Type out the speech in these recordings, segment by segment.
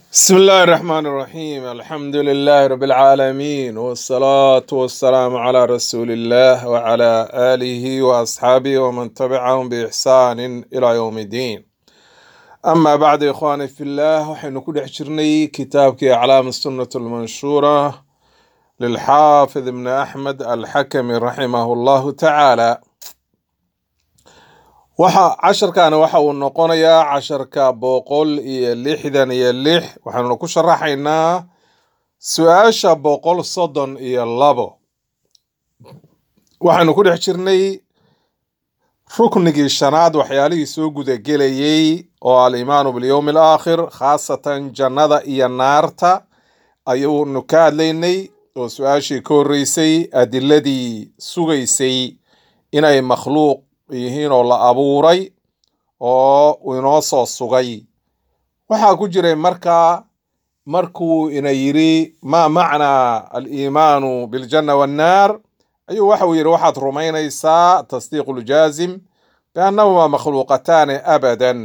بسم الله الرحمن الرحيم الحمد لله رب العالمين والصلاة والسلام على رسول الله وعلى آله وأصحابه ومن تبعهم بإحسان إلى يوم الدين أما بعد إخواني في الله وحين كل حجرني كتابك أعلام السنة المنشورة للحافظ ابن أحمد الحكم رحمه الله تعالى waxa casharkaani waxa uu noqonayaa casharka boqol iyo lixdan iyo lix waxaanu ku sharaxaynaa su-aasha boqol soddon iyo labo waxaanu ku dhex jirnay ruknigii shanaad waxyaalihii soo gudagelayey oo alimaanu bilyowmi alaakhir khaasatan jannada iyo naarta ayuunu ka hadlaynay oo su-aashii ka horreysay adiladii sugaysay inay makhluuq yihiin oo la abuuray oo inoo soo sugay waxaa ku jiray markaa markuu ina yidhi maa macnaa aliimaanu biljanna wannaar ayuu waxau yidhi waxaad rumaynaysaa tasdiiqu ljaazim biannahumaa makhluuqataani abadan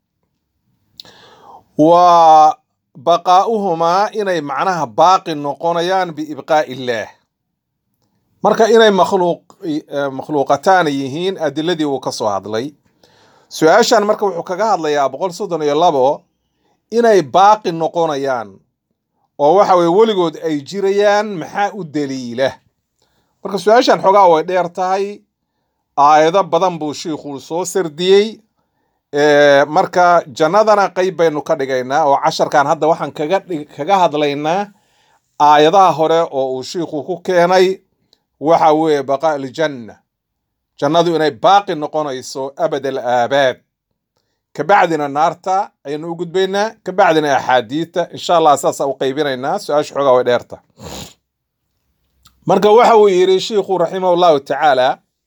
wa baqaa'uhumaa inay macnaha baaqi noqonayaan biibqaa'i illaah marka inay makhluuq makhluuqataan yihiin adiladii uu ka soo hadlay su-aashan marka wuxuu kaga hadlayaa boqol soddon iyo labo inay baaqi noqonayaan oo waxa weye weligood ay jirayaan maxaa u daliila marka su-aashan xoogaa way dheer tahay aayado badan buu shiikhuu soo sardiyey marka jannadana qeyb baynu ka dhigaynaa oo casharkan hadda waxaan kaga kaga hadlaynaa aayadaha hore oo uu shiikhu ku keenay waxa weeye baqaa aljanna jannadu inay baaqi noqonayso abad al aabaad kabacdina naarta ayaynu u gudbaynaa kabacdina axaadiidta insha allah saasa u qaybinaynaa su-aasha xoogaa way dheerta marka waxa uu yidhi shiikhu raximah llahu tacaala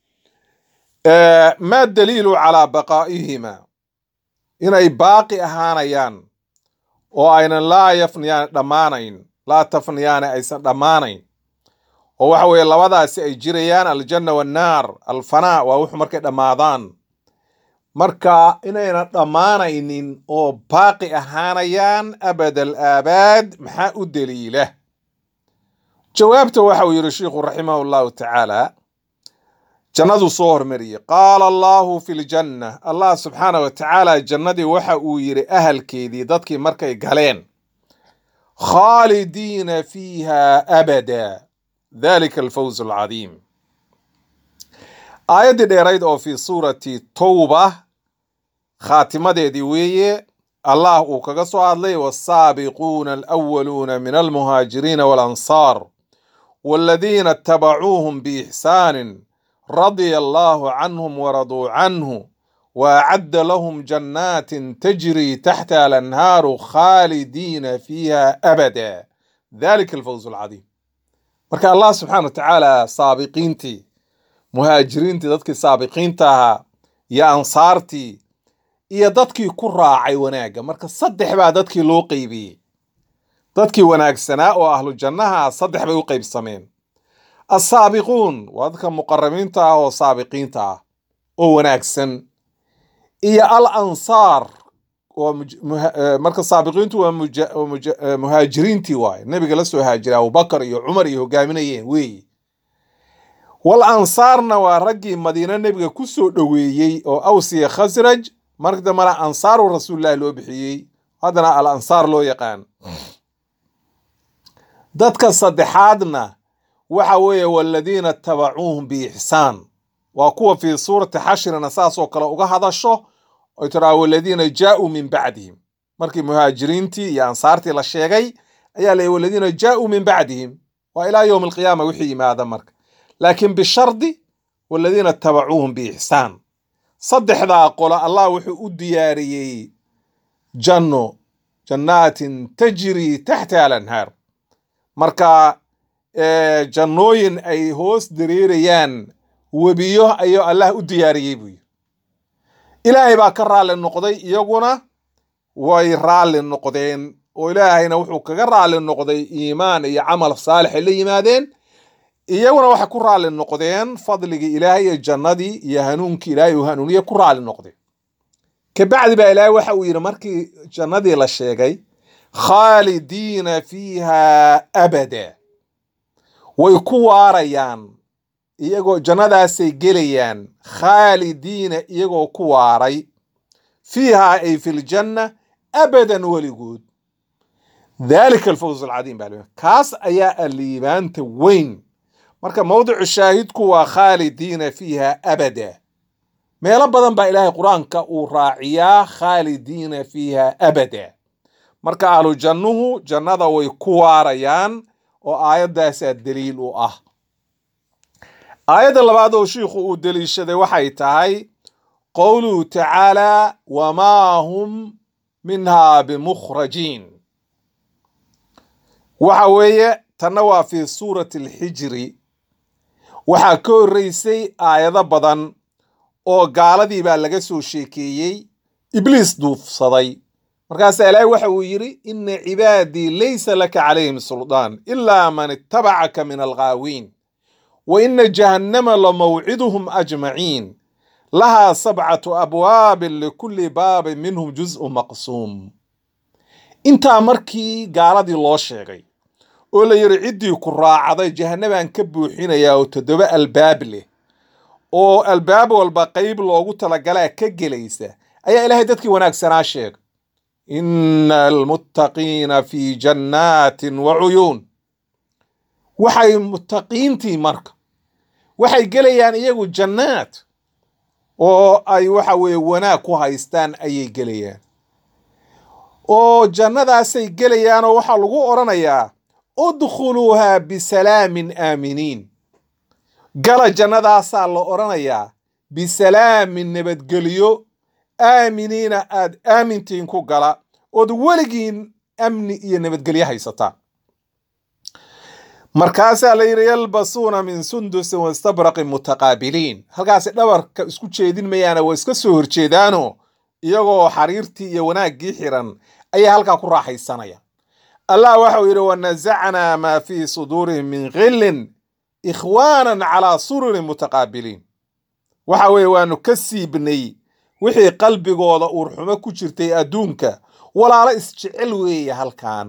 ma daliilu calaa baqaa'ihima inay baaqi ahaanayaan oo aynan laa yafniyaan dhammaanayn laa tafniyaana aysan dhammaanayn oo waxa weeye labadaasi ay jirayaan aljanna wannaar alfanaa waa wuxuu markay dhammaadaan marka inayna dhammaanaynin oo baaqi ahaanayaan abad al aabaad maxaa u daliila jawaabta waxa uu yidhi sheikhu raximah llahu tacaala jannaduu soo hormariyey qaala allahu fi ljanna allah subxaana wa tacaala jannadii waxa uu yidhi ahalkeedii dadkii markay galeen khaalidiina fiiha abada dalika alfawz alcadiim aayaddii dheerayd oo fii suurati towba khaatimadeedii weeye allah uu kaga soo hadlay waasaabiquuna alwaluuna min almuhaajiriina waalansaar waladiina itabacuuhum biixsaanin radia allahu canhum waraduu canhu waacadda lahum jannaatin tajrii taxta alanhaaru khaalidiina fiiha abada dalika alfawz alcadiim marka allah subxaana wa tacaala saabiqiintii muhaajiriintii dadkii saabiqiinta ahaa iyo ansaartii iyo dadkii ku raacay wanaagga marka saddex baa dadkii loo qeybiyey dadkii wanaagsanaa oo ahlu jannaha saddex bay u qeybsameen assaabiquun waa dadka muqarabiinta ah oo saabiqiinta ah oo wanaagsan iyo al ansaar marka saabiqiintu waa muhaajiriintii waaye nebiga la soo haajiray abubakar iyo cumar iyo hogaaminayeen weeye wal ansaarna waa raggii madiine nebiga ku soo dhoweeyey oo awsiya khasraj marka dambena ansaaru rasuulillahi loo bixiyey haddana al ansaar loo yaqaan dadka saddexaadna waxa weeye waladiina itabacuuhum biixsaan waa kuwa fii suurati xashrina saasoo kale uga hadasho oy tiraa waladiina jaa-uu min bacdihim markii muhaajiriintii iyo ansaartii la sheegay ayaa la waladiina jaa-uu min bacdihim waa ilaa yowmi alqiyaama wixii yimaada marka laakiin bishardi waladiina itabacuuhum biixsaan saddexdaa qolo allah wuxuu u diyaariyey janno jannaatin tajrii taxta alanhaar marka jannooyin ay hoos dareerayaan webiyo ayuu allah u diyaariyey buu yiri ilaahay baa ka raalli noqday iyaguna way raalli noqdeen oo ilaahayna wuxuu kaga raalli noqday iimaan iyo camal saalix ay la yimaadeen iyaguna waxay ku raalli noqdeen fadligii ilaahay iyo jannadii iyo hanuunkii ilaahay uu hanuuniye ku raalli noqday kabacdi baa ilaahay waxa uu yidhi markii jannadii la sheegay khaalidiina fiiha abada way ku waarayaan iyagoo jannadaasay gelayaan khaalidiina iyagoo ku waaray fiihaa ay fi ljanna abadan weligood dalika alfawz alcadiim baa liiban kaas ayaa aliibaanta weyn marka mowdicu shaahidku waa khaalidiina fiiha abada meelo badan baa ilaahay qur-aanka uu raaciyaa khaalidiina fiiha abada marka ahlu jannuhu jannada way ku waarayaan oo aayaddaasaa daliil u ah aayadda labaad oo shiikhu uu deliishaday waxay tahay qowluhu tacaalaa wamaa hum minhaa bimukhrajiin waxa weeye tanna waa fii suurati alxijri waxaa ka horreysay aayado badan oo gaaladii baa laga soo sheekeeyey ibliis duufsaday markaasaa ilaahay waxa uu yidhi ina cibaadii laysa laka calayhim suldaan ilaa man ittabacaka min alghaawiin wa ina jahannama lamawciduhum ajmaciin lahaa sabcatu abwaabin likulli baabin minhum juz'u maqsuum intaa markii gaaladii loo sheegay oo la yidhi ciddii ku raacday jahannabaan ka buuxinayaa oo toddoba albaab leh oo albaab walba qayb loogu talagalaa ka gelaysa ayaa ilaahay dadkii wanaagsanaa sheegay ina almuttaqiina fii jannaatin wa cuyuun waxay muttaqiintii marka waxay gelayaan iyagu jannaad oo ay waxa weeye wanaag ku haystaan ayay gelayaan oo jannadaasay gelayaan oo waxaa lagu odhanayaa udkhuluuhaa bisalaamin aaminiin gala jannadaasaa la odhanayaa bisalaamin nabadgelyo aaminiina aad aamintiin ku gala ood weligiin amni iyo nabadgelyo haysataan markaasaa la yidhi yalbasuuna min sundusin wastabraqin mutaqaabiliin halkaasi dhabarka isku jeedin mayaana waa iska soo horjeedaano iyagoo xariirtii iyo wanaaggii xiran ayaa halkaa ku raaxaysanaya allah waxau yidhi wanasacnaa maa fii suduurihim min khillin ikhwaanan calaa sururin mutaqaabiliin waxa weeye waanu ka siibnay wixii qalbigooda uurxumo ku jirtay adduunka walaalo isjecel weeye halkan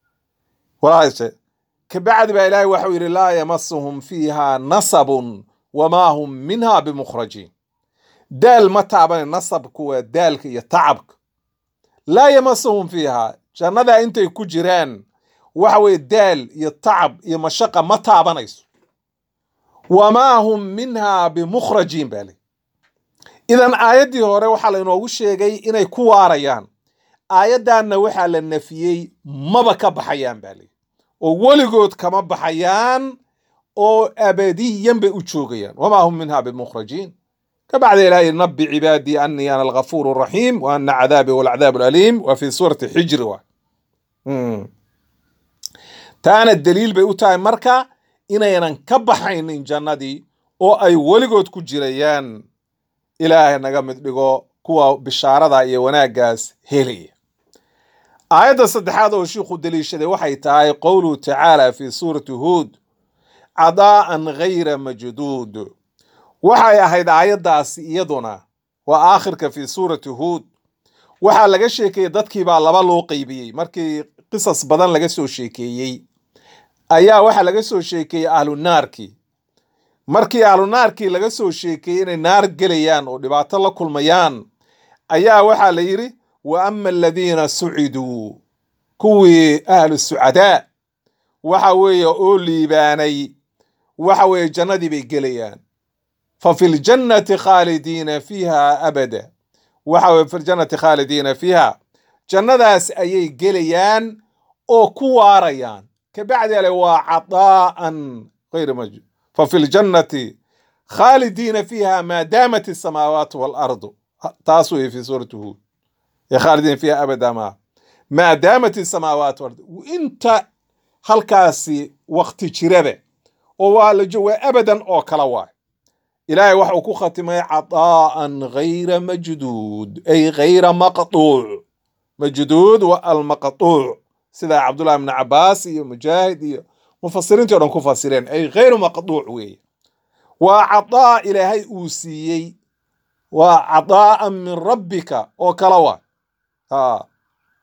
kabacdi baa ilaahay waxau yidhi laa yamasuhum fiiha nasabun wamaa hum minha bimukhrajiin daal ma taaban nasabku waa daalka iyo tacabka laa yamasuhum fiiha jannadaa intay ku jiraan waxa weye daal iyo tacab iyo mashaqa ma taabanayso wamaa hum minha bimukhrajiin baa li idan aayaddii hore waxaa lainoogu sheegay inay ku waarayaan aayaddanna waxaa la nafiyey maba ka baxayaan baa li oo weligood kama baxayaan oo abadiyan bay u joogayaan wamaa hum minha bimukhrajiin kabacda ilaahay nabi cibaadii anii ana alghafuur raxiim wa ana cadaabi walcadaab alaliim waa fi suurati xijri wa taana daliil bay u tahay marka inaynan ka baxaynin jannadii oo ay weligood ku jirayaan ilaahay naga mid dhigo kuwa bishaarada iyo wanaaggaas helaya aayadda saddexaad oo shiikhu deliishaday waxay tahay qowluhu tacaala fi suurati huud cadaa'an ghayra majduud waxay ahayd aayaddaasi iyaduna waa aakhirka fi suurati huud waxaa laga sheekeeyey dadkii baa laba loo qeybiyey markii qisas badan laga soo sheekeeyey ayaa waxaa laga soo sheekeeyey ahlu naarkii markii ahlu naarkii laga soo sheekeeyey inay naar gelayaan oo dhibaato la kulmayaan ayaa waxaa la yidhi wa ama aladiina suciduu kuwii ahlu sucadaa waxa weeye oo liibaanay waxa weeye jannadii bay gelayaan fa fi ljannati khaalidiina fiiha abada waxa weye fi ljannati khaalidiina fiiha jannadaas ayay gelayaan oo ku waarayaan kabacdi ale waa cadaa'an غayr majud fafi ljannati khaalidiina fiiha maa daamat الsamaawaat waalardu taas weye fi suurati huud khaalidiina fiiha abada ma maa daamat الsamaawaat waalardu inta halkaasi wakti jirabe oo waa la waa abadan oo kala waay ilaahay waxa uu ku khatimay cadaa'an ghayra majduud ay ghayra maqtuuc majduud wa almaqtuuc sida cabdullahi ibn cabaas iyo mujaahid iyo mufasiriintii o dhan ku fasireen ay ghayru maqtuuc weeye waa cadaa ilaahay uu siiyey waa cadaa'an min rabbika oo kala waa ha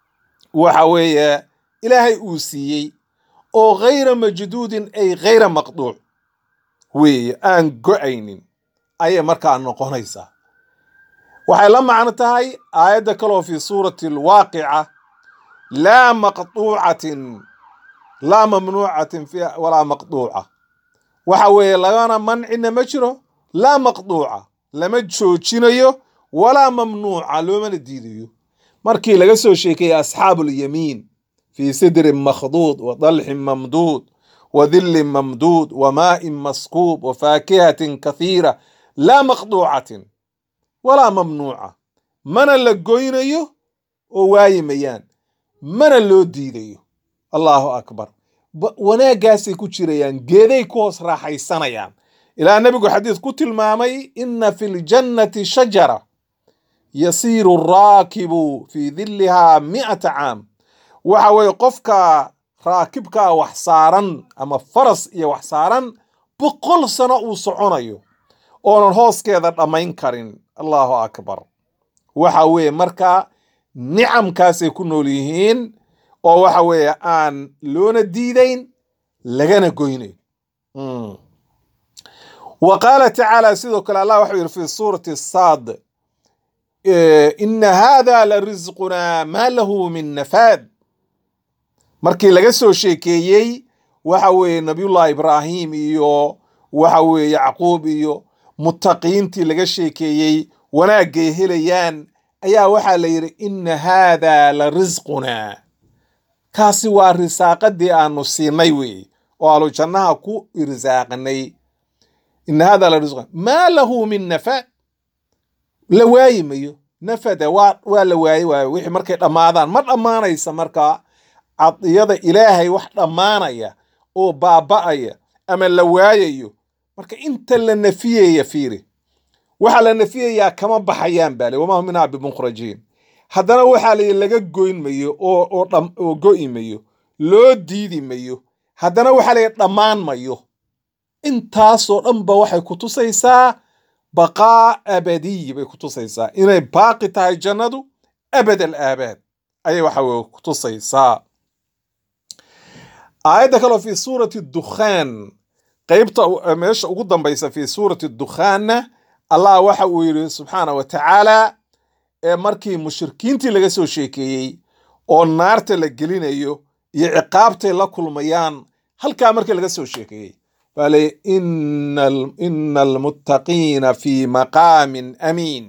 waxa weeye ilaahay uu siiyey oo ghayra majduudin ay ghayra maqduuc weeye aan go-aynin ayay markaa noqonaysaa waxay la macno tahay aayadda kaloo fi suurati alwaaqica laa maqduucatin laa mamnuucatin fi walaa maqduuca waxa weeye lagana mancina ma jiro laa maqduuca lama joojinayo walaa mamnuuca loomana diidayo markii laga soo sheekeeyey asxaabu lyamiin fii sidrin makhduud wa dalxin mamduud wa dillin mamduud wa maa'in maskuub wa faakihatin kathiira laa maqduucatin walaa mamnuuca mana la goynayo oo waayi mayaan mana loo diidayo allahu akbar wanaaggaasay ku jirayaan geeday ku hoos raaxaysanayaan ilaa nebigu xadiis ku tilmaamay ina fi ljannati shajara yasiiru raakibu fii dillihaa mi'ata caam waxa weeye qofka raakibkaa wax saaran ama faras iyo wax saaran boqol sano uu soconayo oonan hooskeeda dhammayn karin allahu akbar waxa weeye marka nicamkaasay ku nool yihiin oo waxa weeye aan loona diidayn lagana goynayn wa qaala tacaala sidoo kale allah waxau yidhi fi suurati saad ina hada la risqunaa maa lahu min nafaad markii laga soo sheekeeyey waxa weeye nabiyullahi ibraahim iyo waxa weeye yacquub iyo mutaqiintii laga sheekeeyey wanaagay helayaan ayaa waxaa la yidhi ina haada la risqunaa kaasi waa risaaqadii aanu siinay weeye oo aanu jannaha ku irsaaqnay ina hada la risquna maa lahu min nafaad la waayi mayo nafada waa waa la waaye waayo wixii markay dhammaadaan ma dhammaanaysa markaa cadiyada ilaahay wax dhammaanaya oo baaba'aya ama la waayayo marka inta la nafiyaya fiiri waxaa la nafiyayaa kama baxayaan baale wamaa hum minhaa bimukhrajiin haddana waxaa la laga goyn mayo oo oo dham oo go'i mayo loo diidi mayo haddana waxaa la dhammaan mayo intaasoo dhanba waxay ku tusaysaa baqaa abadiy bay ku tusaysaa inay baaqi tahay jannadu abad al aabaad ayay waxa weye ku tusaysaa aayadda kaleo fi suurati dukhaan qeybta meesha ugu dambaysa fi suurati dukhaanna allah waxa uu yidhi subxaana wa tacaala ee markii mushrikiintii laga soo sheekeeyey oo naarta la gelinayo iyo ciqaabtay la kulmayaan halkaa markii laga soo sheekeeyey baa le ina almuttaqiina fi maqaamin amiin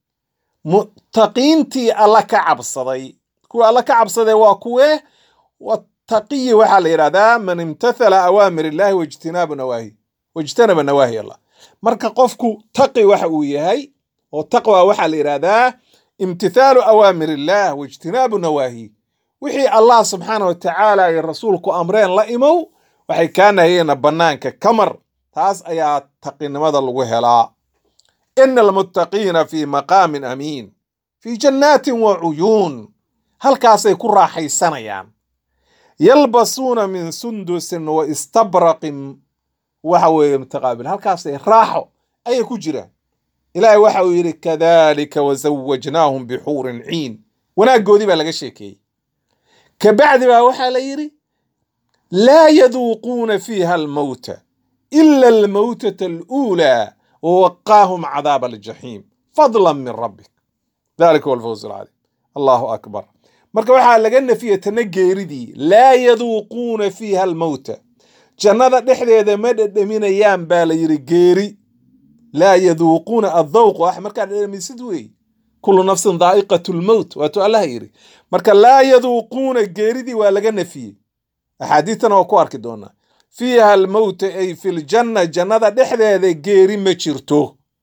muttaqiintii alla ka cabsaday kuwa alla ka cabsaday waa kuwe wattaqiyi waxaa la yidhahdaa man imtathala awaamir illahi wajtinaabu nawaahi wajtanaba nawaahi allah marka qofku taqi waxa uu yahay oo taqwa waxaa la yidhahdaa imtithaalu awaamir illah waijtinaabu nawaahi wixii allah subxaana wa tacaala ay rasuulku amreen la imow waxay kaa nahayeena bannaanka kamar taas ayaa taqinimada lagu helaa ina almuttaqiina fi maqaamin amiin fi jannaatin wa cuyuun halkaasay ku raaxaysanayaan yalbasuuna min sundusin wa istabraqin waxa weeye mutaqaabil halkaasay raaxo ayay ku jiraan ilaahay waxa uu yidhi kadalika wazawajnaahum bixuurin ciin wanaaggoodii baa laga sheekeeyey kabacdi baa waxaa la yidhi laa yaduuquuna fiiha almowta ila almowtata aluulaa wawaqaahum cadaaba aljaxiim fadlan min rabbik dalika huwa alfawz alcaliim allahu akbar marka waxaa laga nafiyey tana geeridii laa yaduuquuna fiiha almowta jannada dhexdeeda ma dhedhaminayaan baa la yidhi geeri laa yaduuquuna addawq wax markaa dhedhamisid wey kullu nafsin daa'iqatu lmowt waatuu allaha yidhi marka laa yaduuquuna geeridii waa laga nafiyey axaadiistana waa ku arki doonaa fiiha almowta ay fi ljanna jannada dhexdeeda geeri ma jirto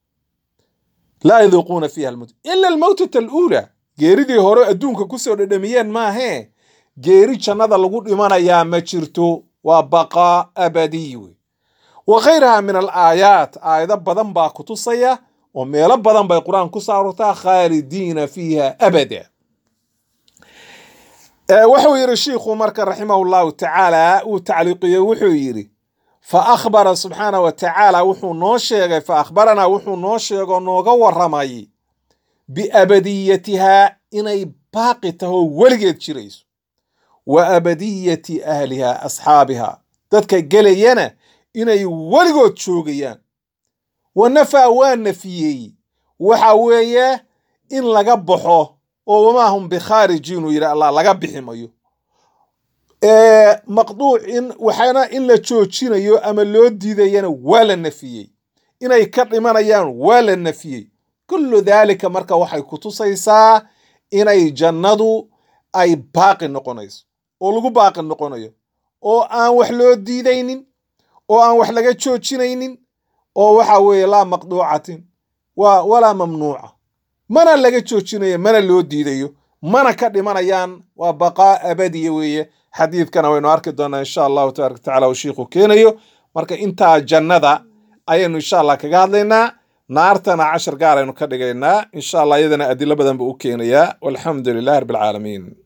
laa yaduuquuna fiiha almowt ila almowtata aluulaa geeridii hore adduunka kusoo dhedhamiyeen maahee geeri jannada lagu dhimanayaa ma jirto waa baqaa abadiy wey wa khayraha min alaayaat aayado badan baa ku tusaya oo meelo badan bay qur-aan ku saarurtaa khaalidiina fiiha abada wuxuu yidhi shiikhu marka raximahu llahu tacaala uu tacliiqiyey wuxuu yidhi fa akhbara subxaana wa tacaala wuxuu noo sheegay fa akhbaranaa wuxuu noo sheego nooga waramay biabadiyatihaa inay baaqi taho weligeed jirayso wa abadiyati ahliha asxaabiha dadka gelayana inay weligood joogayaan wa nafaa waa nafiyey waxa weeye in laga baxo oo wamaa hum bikhaarijiin uu yidhi allah laga bixi mayo maqduuc in waxaana in la joojinayo ama loo diidayana waa la nafiyey inay ka dhimanayaan waa la nafiyey kullu daalika marka waxay ku tusaysaa inay jannadu ay baaqi noqonayso oo lagu baaqi noqonayo oo aan wax loo diidaynin oo aan wax laga joojinaynin oo waxa weeye laa maqduucatin waa walaa mamnuuca mana laga joojinayo mana loo diidayo mana ka dhimanayaan waa baqaa abadiya weeye xadiidkana waynu arki doonaa insha allahu tabaraka watacaala uu shiikhu keenayo marka intaa jannada ayaynu insha allah kaga hadlaynaa naartana cashar gaar aynu ka dhigaynaa insha allah iyadana adilo badan buu u keenayaa walxamdu lilahi rabbi alcaalamiin